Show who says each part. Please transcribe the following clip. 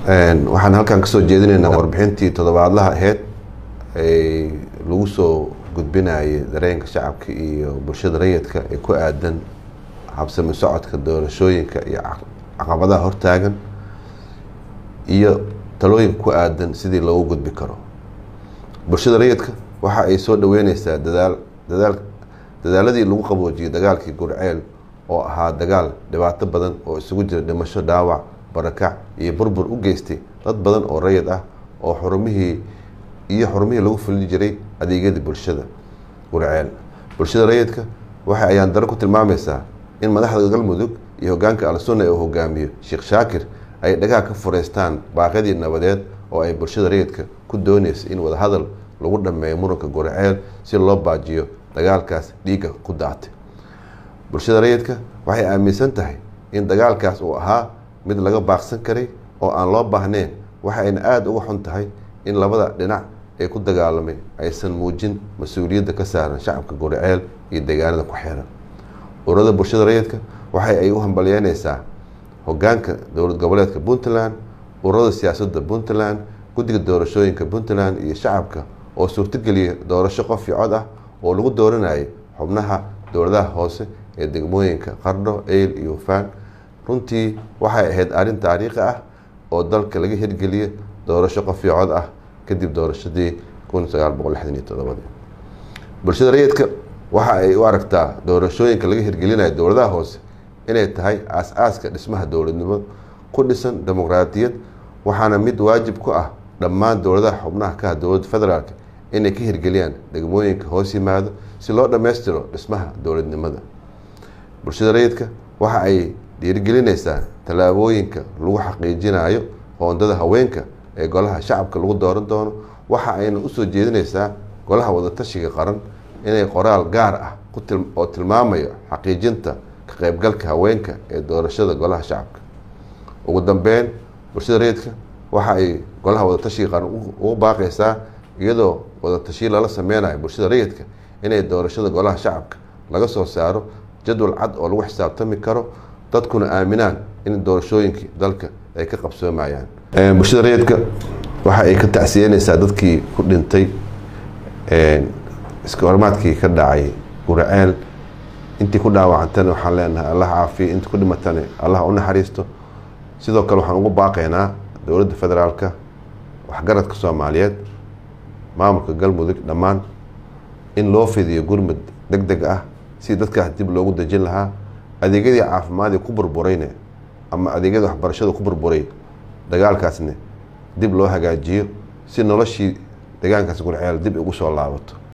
Speaker 1: waxaan halkan kasoo jeedinaynaa warbixintii toddobaadlaha aheyd ay lagu soo gudbinayay dareenka shacabka iyo bulshada rayidka ee ku aadan habsami socodka doorashooyinka iyo caqabadaha hortaagan iyo talooyinka ku aadan sidii loogu gudbi karo bulshada rayidka waxa ay soo dhaweyneysaa dadaal dadaal dadaaladii lagu qaboojiyey dagaalkii gurceel oo ahaa dagaal dhibaato badan oo isugu jira dhimasho dhaawac barakac iyo burbur u geystay dad badan oo rayid ah oo xurumihii iyo xurumihii lagu fulin jiray adeegyadii bulshada gurceel bulshada rayidka waxa ayaan daro ku tilmaameysaa in madaxda galmudug iyo hogaanka al-sunna ee uu hogaamiyo sheekh shaakir ay dhagaha ka fureystaan baaqyadii nabadeed oo ay bulshada rayidka ku dooneysa in wadahadal lagu dhameeyo muranka gurceel si loo baajiyo dagaalkaas dhiigga ku daatay bulshada rayidka waxay aaminsan tahay in dagaalkaas uu ahaa mid laga baaqsan karay oo aan loo baahneyn waxa ayna aada uga xun tahay in labada dhinac ee ku dagaalamay aysan muujin mas-uuliyadda ka saaran shacabka guriceel iyo deegaanada ku xeeran ururada bulshada rayidka waxa ay u hambalyeyneysaa hogaanka dowlad goboleedka puntland ururada siyaasadda puntland guddiga doorashooyinka puntland iyo shacabka oo suurtogeliya doorasho qof iyo cod ah oo lagu dooranayay xubnaha dowladaha hoose ee degmooyinka qardho eyl iyo hufaan runtii waxay ahayd arrin taariikhi ah oo dalka laga hirgeliya doorasho qof iyo cod ah kadib doorashadii kun sagaal boqol lixdan iyo todobadii bulshada rayidka waxa ay u aragtaa doorashooyinka laga hirgelinayo dowladaha hoose inay tahay aas-aaska dhismaha dowladnimo ku dhisan dimuqraadiyad waxaana mid waajib ku ah dhammaan dowladaha xubnaha ka ah dowladda federaalk inay ka hirgeliyaan degmooyinka hoos yimaado si loo dhammaystiro dhismaha dowladnimada bulshada rayidka waxa ay dhiirigelineysaa tallaabooyinka lagu xaqiijinayo qoondada haweenka ee golaha shacabka lagu dooran doono waxa ayna usoo jeedineysaa golaha wadatashiga qaran inay qoraal gaar ah oo tilmaamayo xaqiijinta ka qeybgalka haweenka ee doorashada golaha shacabka ugu dambeyn bulshada rayidka waxa ay golaha wadatashiga qaran ugu baaqeysaa iyadoo wadatashiyi lala sameynayo bulshada rayidka inay doorashada golaha shacabka laga soo saaro jadwal cad oo lagu xisaabtami karo dadkuna aaminaan in doorashooyinkii dalka ay ka qabsoomayaan bulshada rayidka waxa ay ka tacsiyeneysaa dadkii ku dhintay iska hormaadkii ka dhacay guraceel intii ku dhaawacantana waxaan leenahay allah caafiya intii ku dhimatana allah u naxariisto sidoo kale waxaan ugu baaqaynaa dowladda federaalka waxgaradka soomaaliyeed maamulka galmudug dhammaan in loo fidiyo gurmud deg deg ah si dadkaas dib loogu dejin lahaa adeegyadii caafimaadii ku burburayne ama adeegyada waxbarashada ku burburay dagaalkaasne dib loo hagaajiyo si noloshii deegaankaas gurceel dib ugu soo laabato